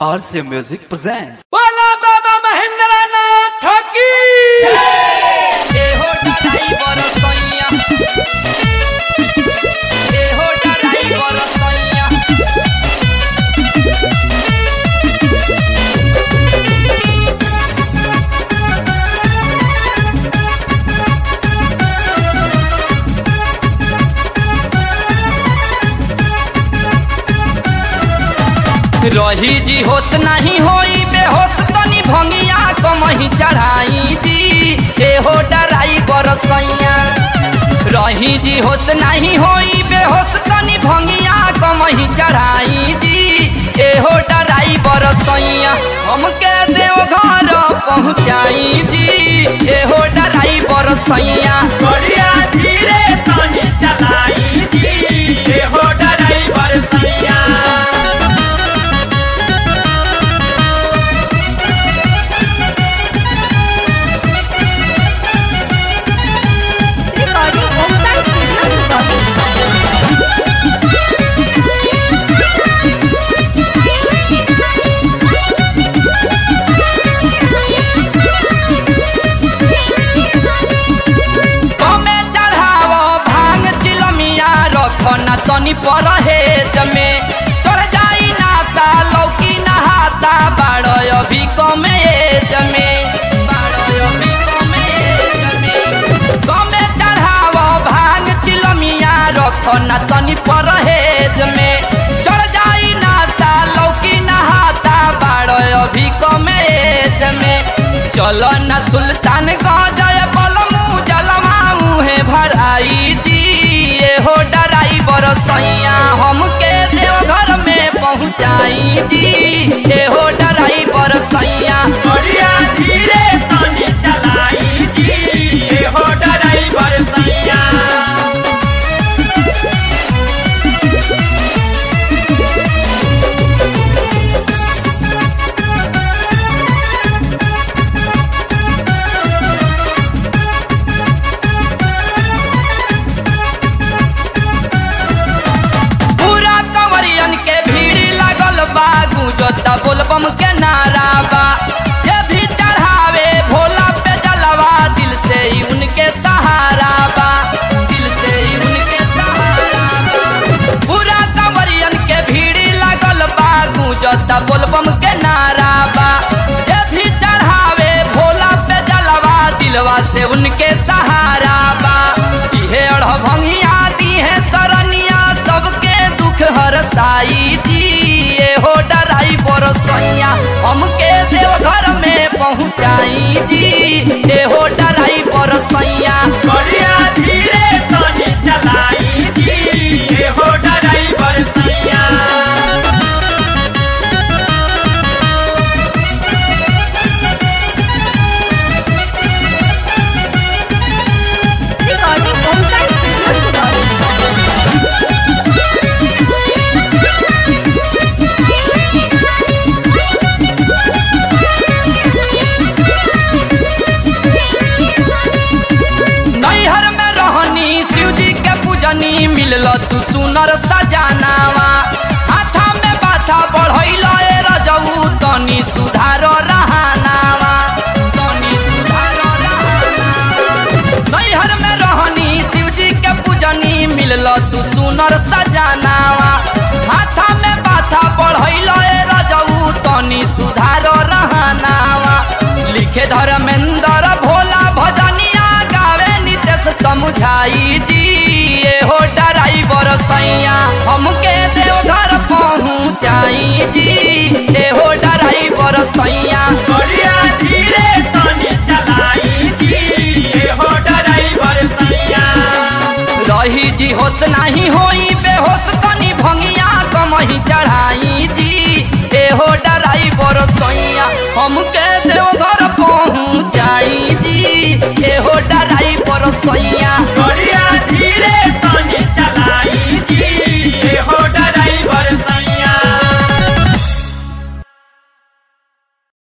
RC Music presents. बोला बाबा महेंद्र नाथ की ए हो ड्राइवर सैया ए हो ड्राइवर सैया रही जी होश नहीं होई बेहोश तनी भंगिया कमही चढ़ाई जी ए हो ड्राइवर सैया रही जी होश नहीं होई बेहोश तनी भंगिया कमही चढ़ाई जी ए हो ड्राइवर सैया हमके देव घर पहुँचाई जी ए हो ड्राइवर सैया बढ़िया धीरे तनी चलाई जी ये हो ड्राइवर सैया Recording Homestyle Studios Recording. कमे चढ़ावो भांग चिलमिया रखो न तनी परहेज में चढ़ जाई ना सा लौकी नहाता बाड़ो अभी कमे एज में बाड़ो अभी कमे एज में कमे चढ़ावो भांग चिलमिया रखो न तनी परहेज में चढ़ जाई ना सा लौकी नहाता बाड़ो अभी कमे एज में चलो न सुल्तान गजय बलमू जलमा मुहे भराई जी ये हो ड्राइवर सैया हमके देवघर में पहुँचाई जी ये हो ड्राइवर सैया बढ़िया धीरे तनी चलाई जी ये हो ड्राइवर सैया पूरा कंवरियन के भीड़ लागल बा गुजता बोलबम के नारा बा ये भी चढ़ावे भोला पे जलवा दिल से ही उनके सहारा बा दिल से ही उनके सहारा बा पूरा कंवरियन के भीड़ लागल बा गुजता बोलबम के नारा बा ये भी चढ़ावे भोला पे जलवा दिलवा से उनके सहारा बा इहे अढ़ भंगिया दी है सरनिया सबके दुख हर साई दी ये हो ड्राइवर सैया हमके देवघर में पहुँचाई जी ये हो ड्राइवर सैया बढ़िया धीरे तनी चलाई जी ये हो ड्राइवर सैया Recording Homestyle Studios Recording. नैहर में रहनी शिव जी के पूजनी मिलल तू सुनर सजानावा हाथा में बाथा बढ़ैल ए रजऊ तनी सुधार रहानावा तनी सुधार रहानावा नैहर में रहनी शिव जी के पूजनी मिलल तू सुनर सजानावा हाथा में बाथा बढ़ैल ए रजऊ तनी सुधार रहानावा लिखे धर्मेंद्र भोला भजनिया गावे नितेश समुझाई जी ये हो ड्राइवर सैया हमके देवघर पहुँचाई जी ये हो ड्राइवर सैया बढ़िया धीरे तनी चलाई जी ये हो ड्राइवर सैया रही जी होश नहीं होई बेहोश तनी भंगिया कमही चढ़ाई जी ए हो ड्राइवर सैया हमके देवघर पहुँचाई जी ए हो ड्राइवर सैया बढ़िया